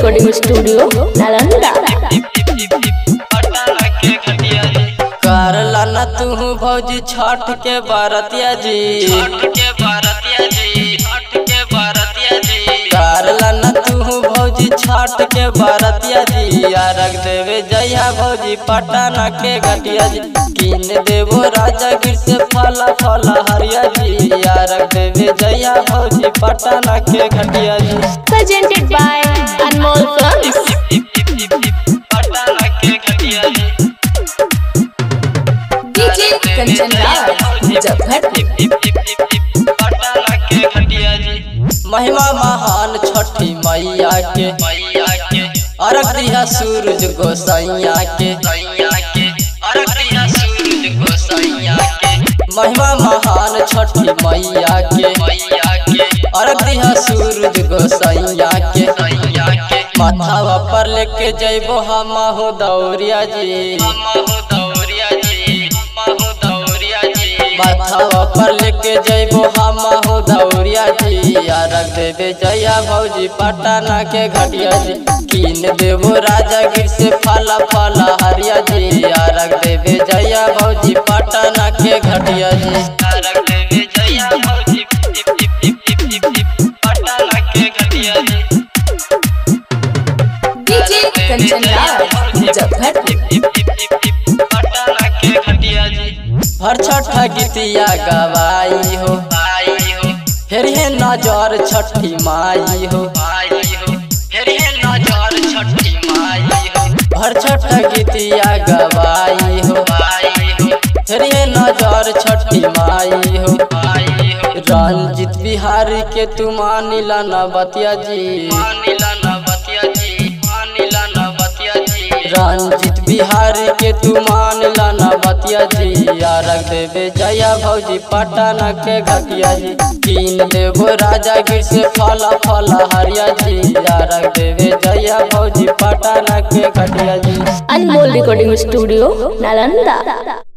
Recording studio Nalanda करला न तू भौजी छठ के बरतिया जी करला न तू भौजी छठ के बरतिया जी अरग देवे जया भौजी पटना के घटिया जी कीन देवो राजा गिर से फला फला हरिया जी अरग देवे जया भौजी पटना के घटिया जी presented by Anmol Films. Patna के घटिया जी DJ Kanchan Raj, Muzaffarpur. महिमा महान छठी मैया के मैया के अरग दिया सूरज गोसैया के अरग दिया सूरज गोसैया के महिमा महान छठी मैया के मैया के अरग दिया सूरज गोसैया के माथावा पर लेके जइबो हम हो दौरिया जी दौरिया जी दौरिया जी माथावा पर लेके जइबो हम हो दौरिया जी रख देवे जया भौजी पटना के घटिया जी कीन देवो राजा गिर से फला फला हरिया जी रख देवे जया भौजी पटना के घटिया जी रख देवे जया भौजी पटना के घटिया जी DJ Kanchan Raj, Muzaffarpur. हर छठा गीतिया गवाई हो फिर हे नजर छठी माई हो फिर हे नजर छठी माई हो हर छठा गीतिया गवाई हो फिर हे नजर छठी माई हो रंजित बिहारी के तू मानिला न बतिया जी मानिला न बतिया जी मानिला न बतिया जी रंजित बिहारी के तू मानिला न बतिया जी रख देवे जया भौजी पटना के घटिया जी कीन देवो राजा गिर से फला फला हरिया जी रख देवे जया भौजी पटना के घटिया जी Anmol Recording Studio, Nalanda.